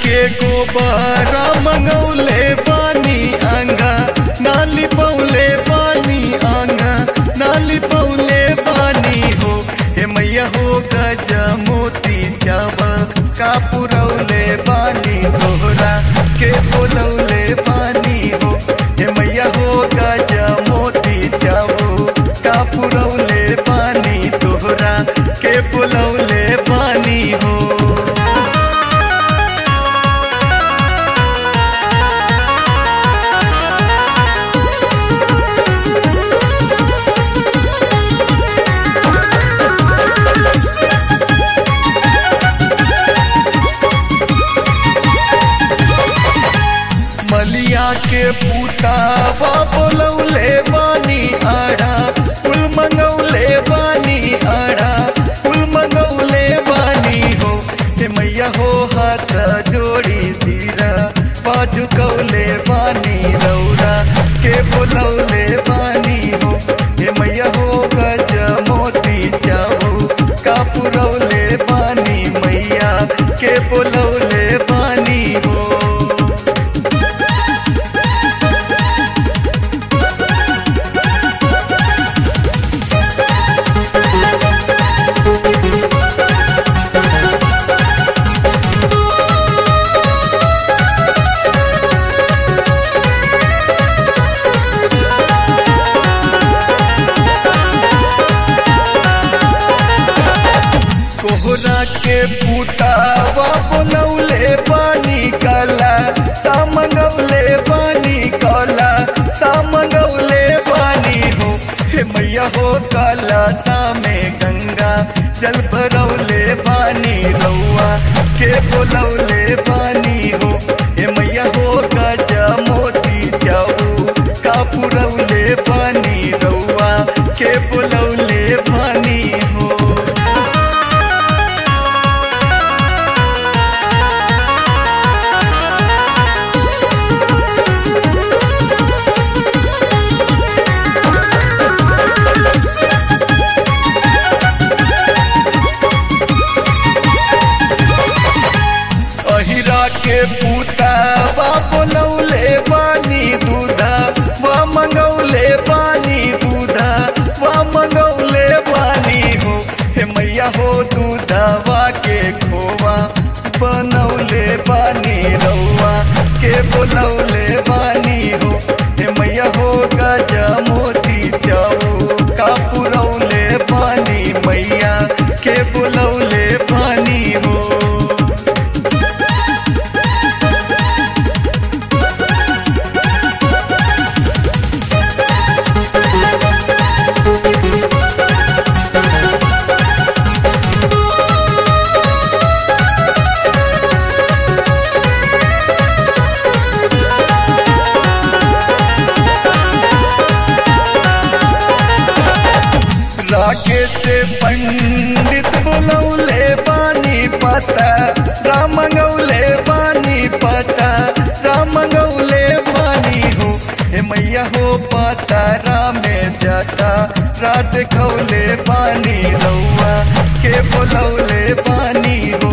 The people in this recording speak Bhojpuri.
के गोबर मंगौले पानी आंगा नाली पौले पानी आंगा नाली पौले पानी हो हे मैया हो गज मोती चावा का पुरौले पानी तोहरा के बोलौले पानी हो हे मैया हो गज मोती चावो का पुरौले पानी तोहरा के बोलौले पानी हो मलिया के पुतावा बोलौले बानी आड़ा फूल मंगौले बानी आड़ा फूल मंगौले बानी हो हे मैया हो हाथ जोड़ी सिरा बाजू कौले बानी रौरा के बोलौले बानी हो हे मैया हो गज मोती जाओ का पुरौले बानी मैया के बोलौले बानी हो कोहरा के पुतावा बोलौले पानी काला सामगौले पानी काला सामगौले पानी हो हे मैया हो काला सामे गंगा जल भरौले पानी रौआ के बोलौले पानी हो हे मैया हो गज मोती जाऊ का पुरौले पानी रौआ के बोलौले पानी हो अहिरा के पूता बा बोलौले पानी दूधा वा मंगौले पानी दूधा वा मंगौले पानी हो हे मैया हो दूधवा के खोवा बनौले पानी रौआ के बोलौले पानी हो हे मैया हो गज मोती जाओ का पुरौले पानी मैया के बोलौले पानी हो राकेश से पंडित बोलौले पानी पता राम गौले पानी पता राम गौले पानी हो हे मैया हो पता रामे जाता रात खौले पानी रौआ के बोलौले पानी हो